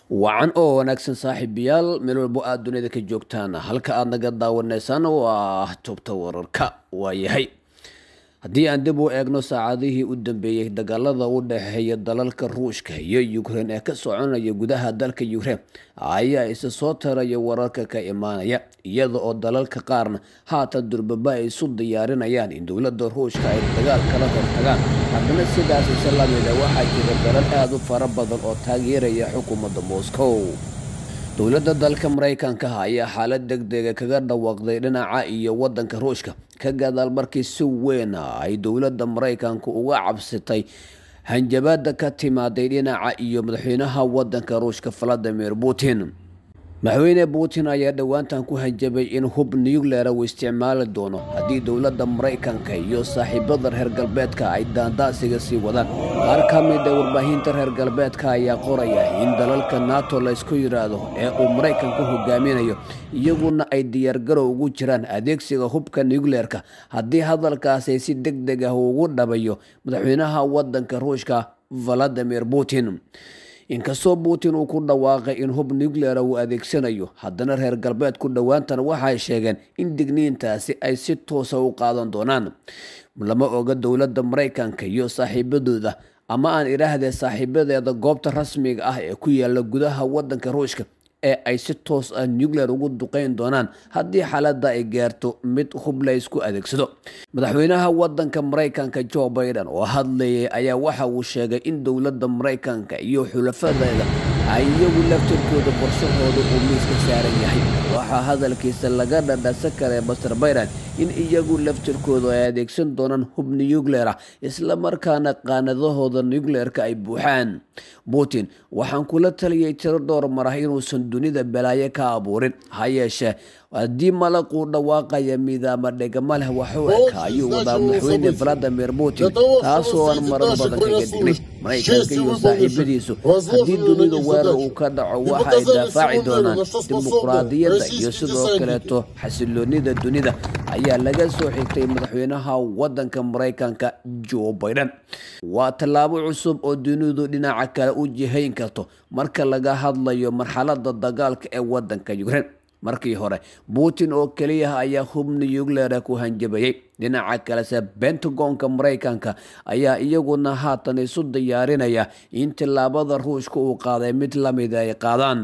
wacan oo wanaagsan saaxiibayaal meel walbo aada dunida ka joogtaan halka aada naga daawanaysaan waa tubta wararka waayahay haddii aan dib u eegno saacadihii u dambeeyey dagaalada u dhexeeya dalalka ruushka iyo ukrein ee ka soconaya gudaha dalka ukrein ayaa isa soo taraya wararka ka imaanaya iyada oo dalalka qaarna haatan durbaba ay isu diyaarinayaan in dowladda ruushka ay dagaal kala hortagaan haddana sidaas isa lamida waxaa jira dalal aada u fara badan oo taageeraya xukuumadda moscow dowladda dalka maraykanka ayaa xaalad deg dega kaga dhawaaqday dhinaca iyo wadanka ruushka ka gadaal markii si weyn ay dowladda maraykanka uga cabsatay hanjabaada ka timaaday dhinaca iyo madaxweynaha wadanka ruushka valadimir putin madaxweyne putin ayaa dhowaantan ku hanjabay in hub nuclear uu isticmaali doono haddii dowladda maraykanka iyo saaxiibada reer galbeedka ay daandaasiga sii wadaan qaar ka mida warbaahinta reer galbeedka ayaa qoraya in dalalka nato laysku yidhaahdo ee uu maraykanku hogaaminayo iyaguna ay diyaargarow ugu jiraan adeegsiga hubka nucleerka haddii hadalkaasi si deg deg ah ugu dhabayo madaxweynaha wadanka ruushka valadimir putin inkastoo putin uu ku dhawaaqay in hub nuclear uu adeegsanayo haddana reer galbeedku dhowaantan waxay sheegeen in digniintaasi ay si toosa u qaadan doonaan lama oga dowladda maraykanka iyo saaxiibadooda ama aan idhaahdee saaxiibadeeda goobta rasmiga ah ee ku yaala gudaha wadanka ruushka ee ay si toos ah nuclear ugu duqeyn doonaan haddii xaaladda ay gaarto mid hub la ysku adeegsado madaxweynaha wadanka maraykanka jo biden oo hadlayay ayaa waxa uu sheegay in dowladda maraykanka iyo xulafadeeda ay iyagu laftirkooda qorshahooda uu miiska saaran yahay waxaa hadalkiisa laga dhadhasa kale master biden in iyagu laftirkooda ay adeegsan doonaan hub nuclear ah islamarkaana qaanadahooda nucleerka ay buuxaan putin waxaan kula taliyay tiro dhowr mar ah inuusan dunida balaayo ka abuurin ha yeeshee haddii malaquu dhawaaqaya midaama dhegama leh waxu eka ayuu wadaa madaxweyne valadimir putin taasoo aan marar badan kaga dignay maraykanka iyo saaxiibadiisu haddii dunida weerar uu ka dhaco waxa ay daafaaci doonaan dimuqraadiyadda iyo sidoo kaleeto xasiloonida dunida ayaa laga soo xigtay madaxweynaha wadanka maraykanka jo biden waa tallaabo cusub oo dunidu dhinaca kale u jihayn karto marka laga hadlayo marxalada dagaalka ee wadanka ukrein markii hore putin oo keliya ayaa hub nucleara ku hanjabayay dhinaca kalese bentagonka maraykanka ayaa iyaguna haatan isu diyaarinaya in tillaabada ruushka uu qaaday mid lamida ay qaadaan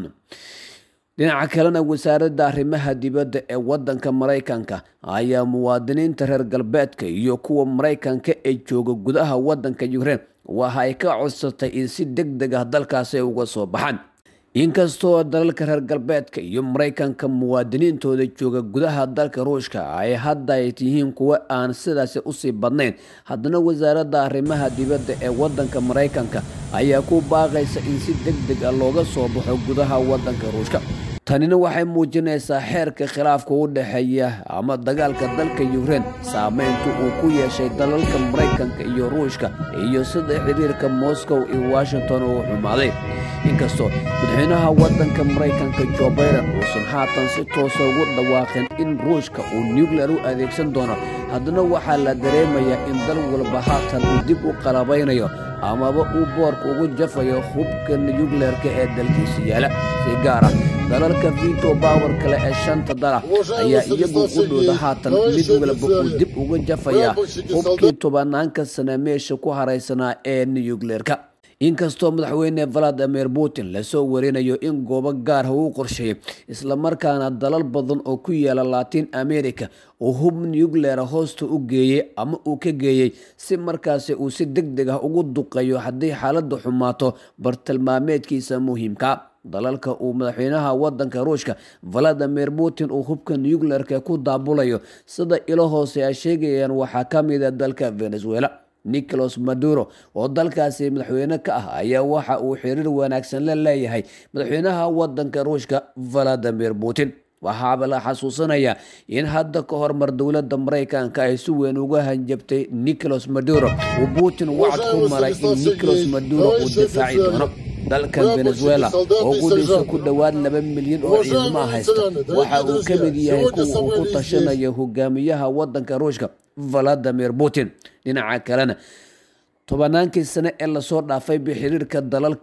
dhinaca kalena wasaaradda arrimaha dibadda ee wadanka maraykanka ayaa muwaadiniinta reer galbeedka iyo kuwa maraykanka ee jooga gudaha wadanka ukrein waxa ay ka codsatay in si deg deg ah dalkaasi ay uga soo baxaan inkastoo dalalka reer galbeedka iyo maraykanka muwaadiniintooda jooga gudaha dalka ruushka ay hadda ay yihiin kuwo aan sidaasi usii badnayn haddana wasaaradda arrimaha dibadda ee wadanka maraykanka ayaa ku baaqaysa in si deg deg ah looga soo baxo gudaha wadanka ruushka tanina waxay muujinaysaa xeerka khilaafka u dhexeeya ama dagaalka dalka ukrein saameynta uu ku yeeshay dalalka maraykanka iyo ruushka iyo sida xiriirka moscow iyo washington uu xumaaday inkastoo madaxweynaha wadanka maraykanka jo biden uusan haatan si toosa ugu dhawaaqin in ruushka uu nuclear u adeegsan doono haddana waxaa la dareemayaa in dal walba haatan uu dib u qalabaynayo amaba uu boorka ugu jafayo hubka nucleerka ee dalkiisa yaala si gaar ah dalalka vito bower kale ee shanta dala ayaa iyagu u dhooda haatan mid walba uu dib uga jafayaa hubkii tobanaanka sana meesha ku haraysanaa ee nucleerka inkastoo madaxweyne valadimir putin lasoo warinayo in goobo gaarha uu qorsheeyay islamarkaana dalal badan oo ku yaala latin america uu hub nucleara hoosta u geeyey ama uu ka geeyey si markaasi uu si deg deg ah ugu duqeeyo haddii xaaladda xumaato bartilmaameedkiisa muhiimka dalalka uu madaxweynaha wadanka ruushka valadimir putin uu hubka nuclearka ku daabulayo sida ilo hoose ay sheegayaan waxaa ka mida dalka venezuela nicolas maduro oo dalkaasi madaxweyne ka ah ayaa waxa uu xiriir wanaagsan la leeyahay madaxweynaha wadanka ruushka valadimir putin waxaaba la xasuusanayaa in hadda ka hormar dowladda maraykanka ay si weyn uga hanjabtay nicolas maduro uu putin wacd ku maray in nicolas maduro uu difaaci doono dalkan venezuela oo gudhiisa ku dhowaad laba milyan oo ciidamo haysta waxa uu ka mid yahay kuwa uu ku tashanayo hogaamiyaha wadanka ruushka valadimir putin dhinaca kalena tobanaankii sane ee lasoo dhaafay ba xiriirka dalalka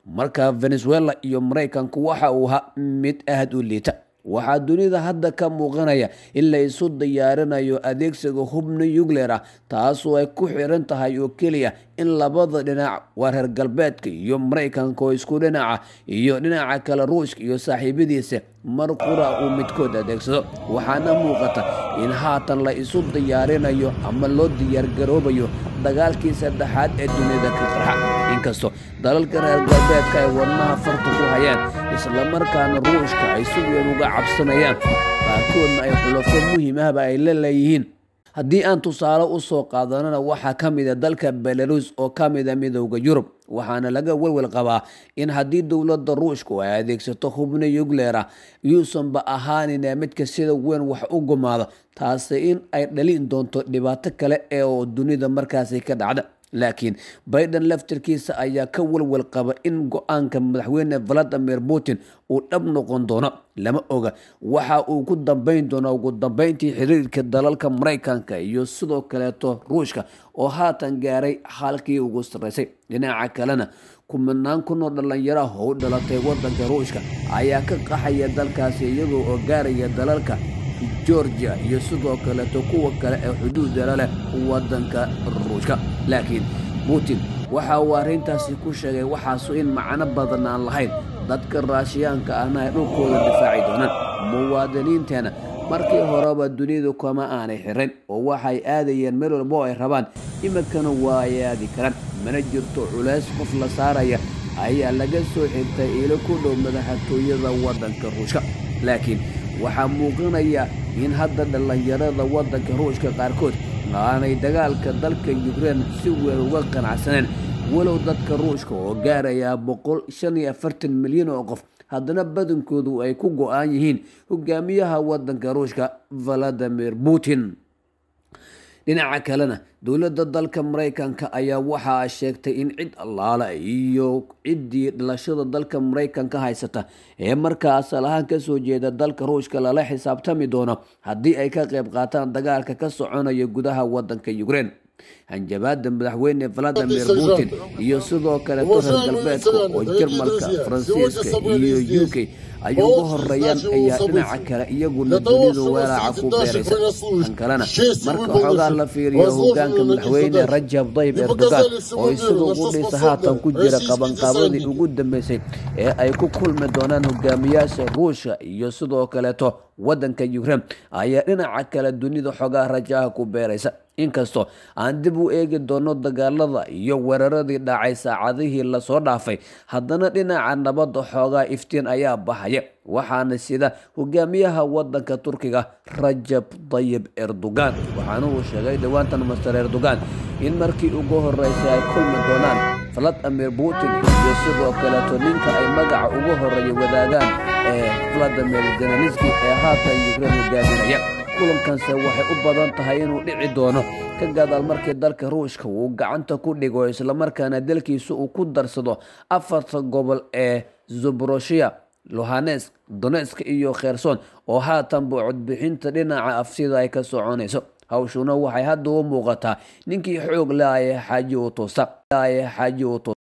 marka venezuela iyo maraykanku waxa uu ahaa mid aad u liita waxaa dunida hadda ka muuqanaya in la isu diyaarinayo adeegsiga hub nuclear ah taasoo ay ku xiran tahay oo keliya in labada dhinac waa reer galbeedka iyo maraykanka oo isku dhinaca iyo dhinaca kale ruushka iyo saaxiibadiisa mar qura uu midkood adeegsado waxaana muuqata in haatan la isu diyaarinayo ama loo diyaargaroobayo dagaalkii saddexaad ee dunida ka qarxa inkastoo dalalka reer galbeedka ay wadnaha farta ku hayaan islamarkaana ruushka ay si weyn uga cabsanayaan qaarkoodna ay xulafo muhiim ahba ay la leeyihiin haddii aan tusaale u soo qaadanana waxaa ka mid a dalka belarus oo ka mid a midowda yurub waxaana laga welwel qabaa in haddii dowladda ruushku ay adeegsato hubno yugleer ah yuusanba ahaanina midka sida weyn wax u gumaado taasi in ay dhalin doonto dhibaato kale ee oo dunida markaasi ka dhacda laakiin biden laftirkiisa ayaa ka welwel qaba in go-aanka madaxweyne valadimir putin uu dhab noqon doono lama oga waxa uu ku dambeyn doono ugu dambeyntii xiriirka dalalka maraykanka iyo sidoo kaleeto ruushka oo haatan gaaray halkii ugu sarreysay dhinaca kalena kumanaan kunoo dhallinyaraha oo u dhalatay wadanka ruushka ayaa ka qaxaya dalkaasi iyagoo oo gaaraya dalalka georgia iyo sidoo kaleeto kuwa kale ee xuduudala leh wadanka ruushka laakiin putin waxa uu arrintaasi ku sheegay waxaasu in macno badan aan lahayn dadka raashiyaanka ahna ay dhulkooda difaaci doonaan muwaadiniinteena markii horeba dunidu kama aanay xiran oo waxay aadayeen meel walbo ay rabaan iminkana waa ay aadi karaan mana jirto culays qof la saaraya ayaa laga soo xigtay ilo ku dhow madaxtooyada wadanka ruushka laakiin waxaa muuqanaya in hadda dhallinyarada wadanka ruushka qaarkood aanay dagaalka dalka yukrein si weyn uga qanacsaneen walow dadka ruushka oo gaarayaa boqol shan iyo afartan milyan oo qof haddana badankoodu ay ku go-aan yihiin hogaamiyaha wadanka ruushka valadimir putin dhinaca kalena dowladda dalka maraykanka ayaa waxaa sheegtay in cid allaala iyo ciddii dhalashada dalka maraykanka haysata ee markaa asal ahaan kasoo jeeda dalka ruushka lala xisaabtami doono haddii ay ka qayb qaataan dagaalka ka soconaya gudaha wadanka ukrein hanjabaada madaxweyne valadimir putin iyo sidoo kaleeto reer galbeedka oo jarmalka faransiiska iyo u k ay uga horeeyaan ayaa dhinaca kale iyaguna dunidu weelaaca ku beeraysa kan kalena marka xoogaa la fiiriyo hogaanka madaxweyne rajab dayib erdogan oo isaga ugu dhisa haatan ku jira qabanqaabadii ugu dambeysay ee ay ku kulmi doonaan hogaamiyaasha ruushka iyo sidoo kaleeto wadanka ukrein ayaa dhinaca kale dunida xoogaa rajaha ku beeraysa inkastoo aan dib u eegi doono dagaalada iyo weeraradii dhacay saacadihii lasoo dhaafay haddana dhinaca nabadda xoogaa iftiin ayaa baxaya waxaana sida hogaamiyaha wadanka turkiga rajab dayib erdogan waxaana uu sheegay dhowaantan master erdogan in markii ugu horeysay ay kulmi doonaan valadimir putin iyo sidoo kaleeto ninka ay magaca ugu horeeya wadaagaan ee valadimir zelenski ee haatan ukrein hogaaminaya kulankanse waxay u badan tahay inuu dhici doono ka gadaal markii dalka ruushka uu gacanta ku dhigo islamarkaana dalkiisa uu ku darsado afarta gobol ee zubroshiya lohanesk donetsk iyo kherson oo haatanba codbixinta dhinaca afsida ay ka soconayso hawshuna waxay hadda u muuqataa ninkii xoog laaya xaaji u toosta